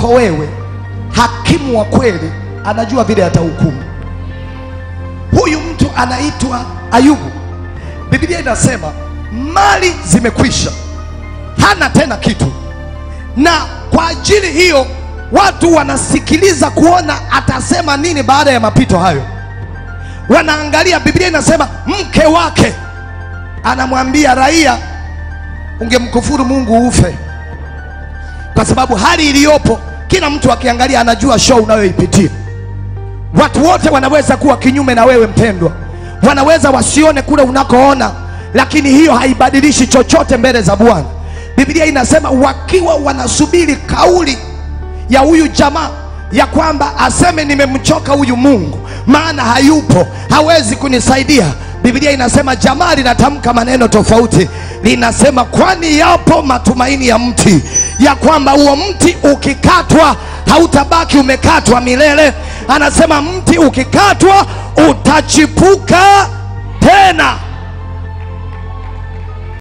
kwako wewe, hakimu wa kweli anajua vile atahukumu. Huyu mtu anaitwa Ayubu. Biblia inasema mali zimekwisha, hana tena kitu, na kwa ajili hiyo watu wanasikiliza kuona atasema nini baada ya mapito hayo. Wanaangalia, Biblia inasema mke wake anamwambia raia, ungemkufuru Mungu ufe, kwa sababu hali iliyopo, kila mtu akiangalia anajua show unayoipitia. Watu wote wanaweza kuwa kinyume na wewe mpendwa, wanaweza wasione kule unakoona, lakini hiyo haibadilishi chochote mbele za Bwana. Biblia inasema wakiwa wanasubiri kauli ya huyu jamaa ya kwamba aseme nimemchoka huyu Mungu, maana hayupo, hawezi kunisaidia. Biblia inasema jamaa linatamka maneno tofauti, linasema kwani yapo matumaini ya mti, ya kwamba huo mti ukikatwa hautabaki umekatwa milele. Anasema mti ukikatwa utachipuka